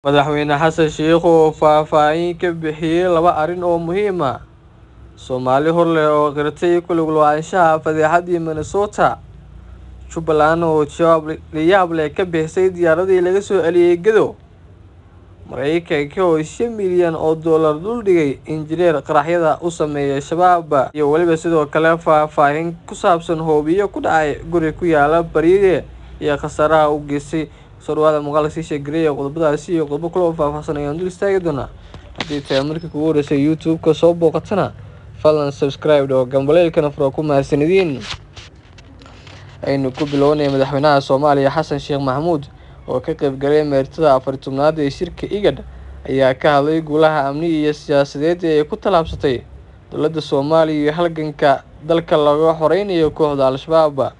Madaxweyne xasan sheikh oo faahfaahin ka bixiyay laba arrin oo muhiim ah Soomaali hor leh oo qirtay ku lug lahaanshaha fadeexadii Minnesota Jubbaland oo jawaab layaab leh ka bixisay diyaaradii laga soo celiyay Gedo Mareykanka oo shan milyan oo dollar dul dhigay injineer qaraxyada u sameeya Shabaab iyo weliba sidoo kale faahfaahin ku saabsan hoobiyo ku dhacay guri ku yaala Bariire iyo khasaaraha uu geystay soo dhawaada muuqaalka sii sheegareeya qodobadaasi iyo qodobo kale oo faahfaahsan ayaan dul istaagi doonaa haddii tahay markii kugu horeysay youtube-ka soo booqatana fadlan subscribe oo gambaleelkana furo ku mahadsanidin aynu ku bilownay madaxweynaha Soomaaliya Xasan Sheekh Maxamuud oo ka qayb galay meertada afar tobnaad ee shirka IGAD ayaa ka hadlay guulaha amni iyo siyaasadeed ee ay ku tallaabsatay dowladda Soomaaliya iyo halganka dalka looga xoreynayo kooxda Al-Shabaab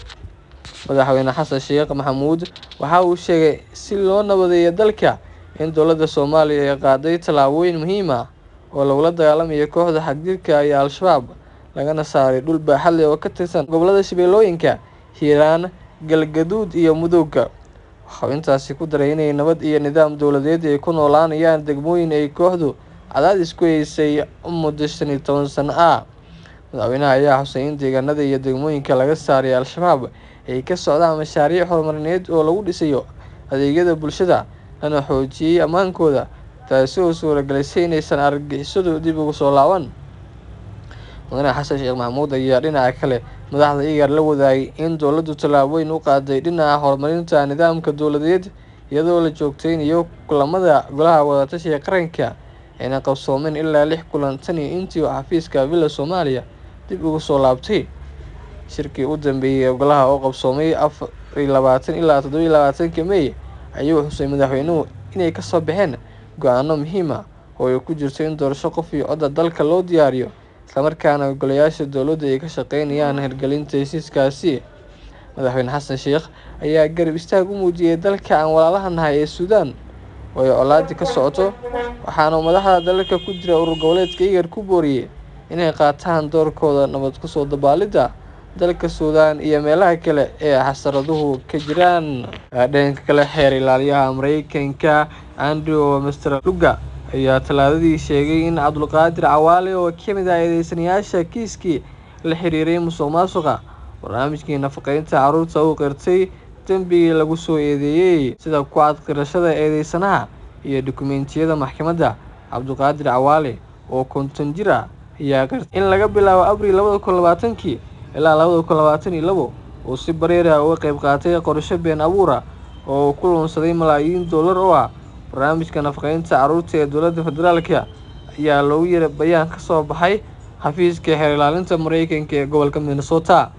madaxweyne xasan sheekh maxamuud waxa uu sheegay si loo nabadeeyo dalka in dowladda Soomaaliya ay qaaday tallaabooyin muhiim ah oo lagula dagaallamayo kooxda xagjirka iyo Al-Shabaab lagana saaray dhul baaxad leh oo ka tirsan gobollada Shabeellooyinka Hiiraan Galgaduud iyo Mudug waxa uu intaasi ku daray inay nabad iyo nidaam dowladeed ay ku noolaanayaan degmooyin ay kooxdu cadaadis ku haysay muddo shan iyo toban sano ah madaxweynaha ayaa xusay in deegaanada iyo degmooyinka laga saaray Al-Shabaab ay ka socdaan mashaariic horumarineed oo lagu dhisayo adeegyada bulshada lana xoojiyay ammaankooda taasi oo suuragelisay inaysan argagixisadu dib ugu soo laaban madaxweyne xasan sheekh maxamuud ayaa dhinaca kale madaxda IGAD la wadaagay in dowladdu tallaabooyin u qaaday dhinaca horumarinta nidaamka dowladeed iyadoo la joogteynayo kulamada golaha wada-tashiga qaranka ayna qabsoomeen ilaa lix kulan tan iyo intii uu xafiiska Villa Soomaaliya dib ugu soo laabtay shirkii u dambeeyay ee golaha oo qabsoomay afar iyo labaatan ilaa toddoba iyo labaatanka May ayuu xusay madaxweynuhu inay ka soo baxeen go'aano muhiim ah oo ay ku jirto in doorasho qof iyo cod dalka loo diyaariyo islamarkaana golayaasha dowladda ay ka shaqeynayaan hirgelinta heshiiskaasi madaxweyne xasan sheekh ayaa garab istaag u muujiyay dalka aan walaalaha nahay ee Suudaan oo ay colaadii ka socoto waxaana madaxda dalalka ku jira urur goboleedka IGAD ku booriyay inay qaataan doorkooda nabad ku soo dabaalidda dalka Suudaan iyo meelaha kale ee xasaraduhu ka jiraan dhanka kale xeer ilaaliyaha Mareykanka Andrew Masterluka ayaa talaadadii sheegay in Cabdulqaadir Cawaale oo ka mid ah eedeysanayaasha kiiskii la xiriiray musuqmaasuqa barnaamijkii nafaqeynta carruurta uu qirtay dembigii lagu soo eedeeyay sida ku cad qirashada eedeysanaha iyo dukumeentiyada maxkamadda Cabdulqaadir Cawaale oo konton jir ah ayaa qirtay in laga bilaabo Abriil labada kun labaatankii ilaa labada kun labaatan iyo labo uu si bareer ah uga qayb qaatay qorshe been abuur ah oo uu ku lunsaday malaayiin dollar oo ah barnaamijka nafaqeynta carruurta ee dowladda federaalka ayaa loogu yeeray bayaan ka soo baxay xafiiska xeer ilaalinta Mareykanka ee gobolka Minnesota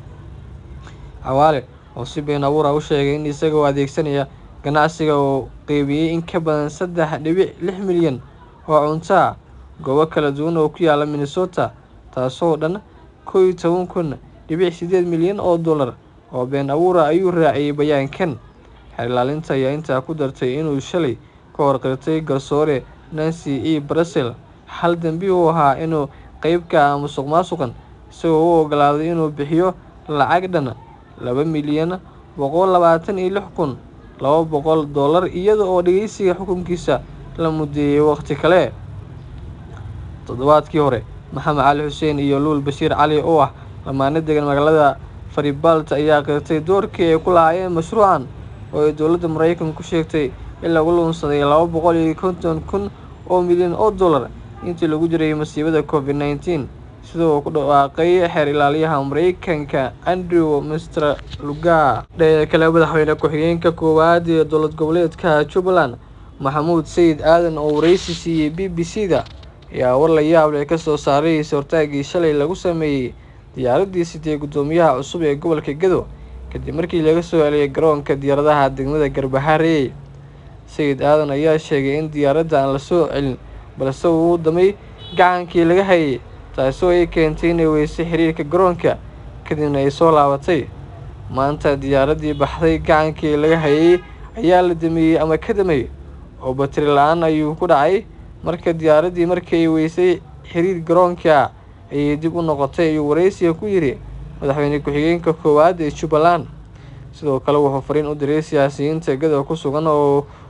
Cawaale oo si been abuur ah u sheegay in isaga oo adeegsanaya ganacsiga uu qaybiyay in ka badan saddex dhibic lix milyan oo cunto ah goobo kala duwan oo ku yaala Minnesota taasoo dhan kow iyo toban kun dhibic sideed milyan oo dollar oo been abuur ah ayuu raaciyay bayaankan xeer ilaalinta ayaa intaa ku dartay inuu shalay ka hor qirtay garsoore Nancy E Brazel hal dambi uu ahaa inuu qayb ka ah musuqmaasuqan isagoo u oggolaaday inuu bixiyo lacag dhan laba milyan boqol labaatan iyo lix kun laba boqol dollar iyada oo dhageysiga xukunkiisa la mudeeyay waqti kale toddobaadkii hore maxamed cali xuseen iyo luul bashiir cali oo ah lamaane degan magaalada Faribaalt ayaa qirtay doorkii ay ku lahaayeen mashruucan oo ay dowladda Mareykanka ku sheegtay in lagu lunsaday laba boqol iyo konton kun oo milyan oo dollar intii lagu jiray masiibada Covid-19 sida uu ku dhawaaqay xeer ilaaliyaha Mareykanka Andrew Masterluka dhanka kale madaxweyne ku-xigeenka koowaad ee dowlad goboleedka Jubbaland Maxamuud Sayid Aadan oo wareysi siiyay BBC-da ayaa war la yaab leh ka soo saaray is-hortaagii shalay lagu sameeyay diyaaraddii sitay guddoomiyaha cusub ee gobolka Gedo kadib markii laga soo celiyay garoonka diyaaradaha degmada Garbaharey Sayid Aadan ayaa sheegay in diyaaradda aan la soo celin balse uu damay gacankii laga hayay taasoo ay keentay inay weysay xiriirka garoonka kadibna ay soo laabatay maanta diyaaraddii baxday gacankii laga hayay ayaa la damiyey ama ka damay oo batari la-aan ayuu ku dhacay marka diyaaraddii markii ay weysay xiriir garoonka ayay dib u noqotay ayuu wareysiga ku yidhi madaxweyne ku-xigeenka koowaad ee Jubbaland sidoo kale wuxuu fariin u diray siyaasiyiinta Gedo ku sugan oo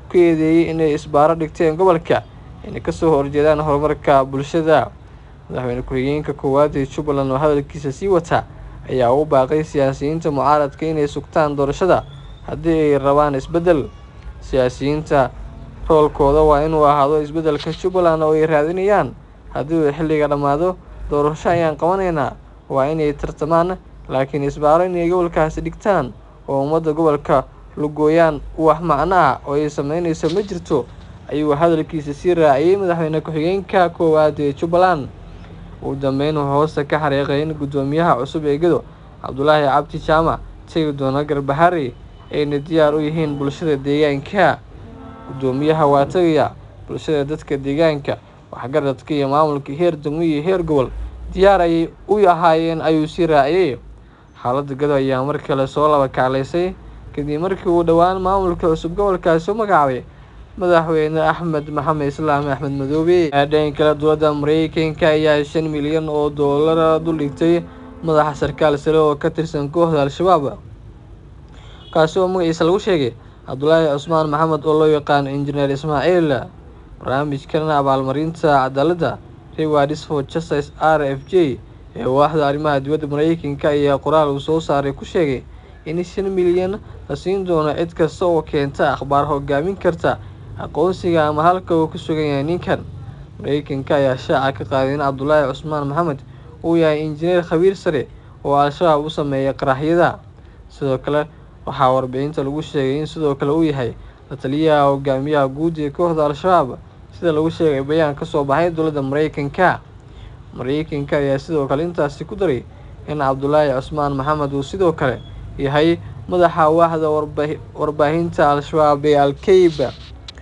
ku eedeeyey inay isbaaro dhigteen gobolka inay kasoo horjeedaan horumarka bulshada madaxweyne ku-xigeenka koowaad ee jubbaland oo hadalkiisa sii wata ayaa u baaqay siyaasiyiinta mucaaradka inay sugtaan doorashada haddii ay rabaan isbeddel siyaasiyiinta roolkooda waa inuu ahaado isbeddelka jubbaland oo ay raadinayaan haddii uu xilliga dhammaado doorasho ayaan qabanaynaa waa inay tartamaan laakiin isbaaro inay gobolkaasi dhigtaan oo ummadda gobolka lugooyaan wax macno ah oo ay sameyneyso ma jirto ayuu hadalkiisa sii raaciyey madaxweyne ku-xigeenka koowaad ee jubbaland ugu dambeyn wuxuu hoosta ka xariiqay in guddoomiyaha cusub ee gedo cabdulaahi cabdi jaamac tegi doono garbahari ayna diyaar u yihiin bulshada deegaanka guddoomiyaha waa tagaya bulshada dadka deegaanka waxgaradka iyo maamulka heer degmo iyo heer gobol diyaar ayay u ahaayeen ayuu sii raaciyey xaaladda gado ayaa mar kale soo laba kaclaysay kadib markii uu dhowaan maamulka cusub gobolkaasi u magacaabay madaxweyne axmed maxamed islaam axmed madoobe dhan kale dowladda mareykanka ayaa shan milyan oo doolara duldhigtay madaxa sarkaal sare oo ka tirsan kooxda al-shabaab kaasi oo magaciisa lagu sheegay cabdulaahi cusmaan maxamed oo loo yaqaano injineer ismaaciil barnaamijkan abaalmarinta cadaaladda rewards for justice r f j ee waaxda arrimaha dibadda mareykanka ayaa qoraal uu soo saaray ku sheegay in shan milyan la siin doono cid kasta oo keenta akhbaar hogaamin karta aqoonsiga ama halka uu ku sugan yahay ninkan mareykanka ayaa shaaca ka qaaday in cabdulaahi cusmaan maxamed uu yahay injineer khabiir sare oo al-shabaab u sameeya qaraxyada sidoo kale waxaa warbixinta lagu sheegay in sidoo kale uu yahay la taliyaha hogaamiyaha guud ee kooxda al-shabaab sida lagu sheegay bayaan kasoo baxay dowladda mareykanka mareykanka ayaa sidoo kale intaasi ku daray in cabdulaahi cusmaan maxamed uu sidoo kale yahay madaxa waaxda warbaahinta al-shabaab ee al-keyba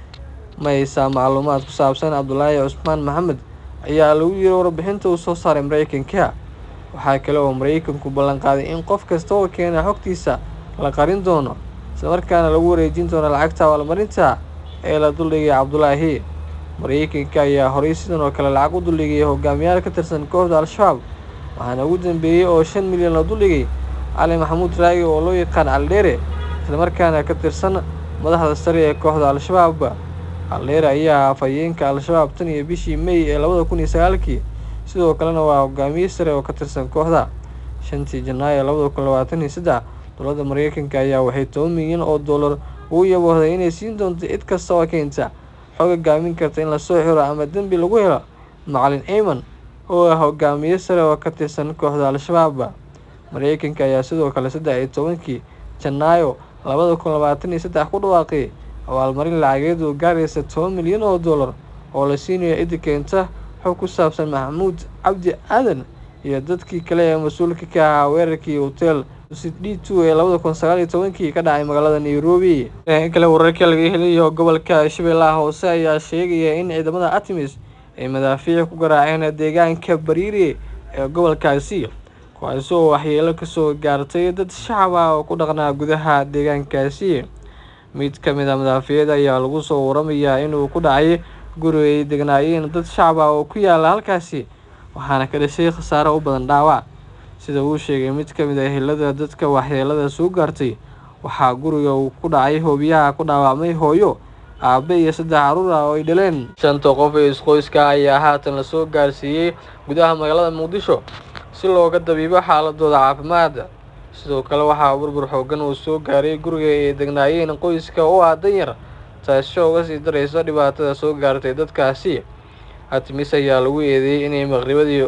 ma haysaa macluumaad ku saabsan cabdulaahi cusmaan maxamed ayaa lagu yiri warbixinta uu soo saaray mareykanka waxaa kale oo mareykanku ballan qaaday in qof kasta oo keena xogtiisa la qarin doono islamarkaana lagu wareejin doono lacagta abaalmarinta ee la duldhigay cabdulaahi mareykanka ayaa horey sidan oo kale lacag u duldhigay hogaamiyaal ka tirsan kooxda al-shabaab waxaana ugu dambeeyey oo shan milyan la duldhigay cali maxamuud raagi oo loo yaqaan caldheere islamarkaana ka tirsan madaxda sare ee kooxda al-shabaab caldheere ayaa afhayeenka al-shabaab tan iyo bishii may ee labada kun iyo sagaalkii sidoo kalena waa hogaamiye sare oo ka tirsan kooxda shantii janaayo labada kun labaatan iyo saddex dowladda mareykanka ayaa waxay toban milyan oo dollar ugu yaboohday inay siin doonto cid kasta oo keenta xog hogaamin karta in lasoo xiro ama dembi lagu helo macalin ayman oo ah hogaamiye sare oo ka tirsan kooxda al-shabaab mareykanka ayaa sidoo kale saddex iyo tobankii janaayo labada kun labaatan iyo saddex ku dhawaaqay abaalmarin lacageed oo gaaraysa toban milyan oo dollar oo la siinayo ciddi keenta xog ku saabsan maxamuud cabdi aadan iyo dadkii kale ee mas-uulka ka ahaa weerarkii hotel d two ee labada kun sagaal iyo tobankii ka dhacay magaalada nairobi kale wararka laga helayo gobolka shabeellaha hoose ayaa sheegaya in ciidamada artemis ay madaafiic ku garaaceen deegaanka bariiri ee gobolkaasi kuwaasi oo waxyeelo kasoo gaartay dad shacab ah oo ku dhaqnaa gudaha deegaankaasi mid ka mid a madaafiicda ayaa lagu soo waramayaa inuu ku dhacay guri ay degnaayeen dad shacab ah oo ku yaala halkaasi waxaana ka dhashay khasaare u badan dhaawac sida uu sheegay mid ka mid a ehelada dadka waxyeelada soo gaartay waxaa guriga uu ku dhacay hoobiyaha ku dhaawacmay hooyo aabe iyo saddex caruur ah oo ay dhaleen shanta qof ee isqoyska ayaa haatan lasoo gaarsiiyey gudaha magaalada muqdisho si looga dabiibo xaaladooda caafimaad sidoo kale waxaa burbur xoogan uu soo gaaray guriga ay degnaayeen qoyska oo ah danyar taasi oo uga sii daraysa dhibaatada soo gaartay dadkaasi artemis ayaa lagu eedeeyey inay maqribadii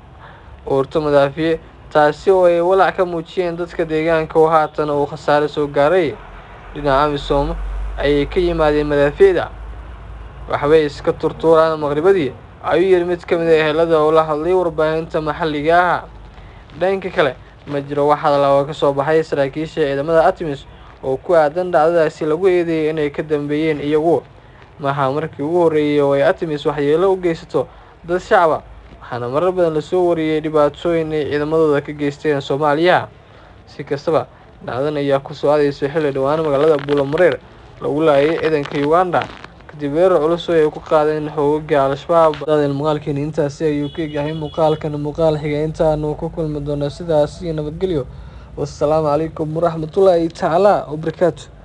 oorto madaafiic taasi oo ay walaac ka muujiyeen dadka deegaanka oo haatan uu khasaare soo gaaray dhinaca amisom ayay ka yimaadeen madaafiicda waxbay iska turtuuraan maqribadii ayuu yiri mid ka mid a ehelada oo la hadlay warbaahinta maxalliga ah dhanka kale ma jiro wax hadal oo ka soo baxay saraakiisha ciidamada artemis oo ku aadan dhacdadaasi lagu eedeeyay inay ka dambeeyeen iyagu maaha markii ugu horreeyay oo ay artemis waxyeelo u geysato dad shacaba waxaana marar badan lasoo wariyey dhibaatooyin ay ciidamadooda ka geysteen soomaaliya si kastaba dhacdan ayaa ku soo aadaysa xilli dhowaan magaalada buulamareer lagu laayay ciidanka uganda kadib weerar culus oo ay ku qaadeen xoogaga al-shabaab daadeel muuqaalkeeni intaasi ayuu ka egyahay muuqaalkan muuqaal xiga intaanu ku kulmi doona sidaas iyo nabadgelyo wassalaamu calaykum waraxmatullaahi tacaala wabarakaatu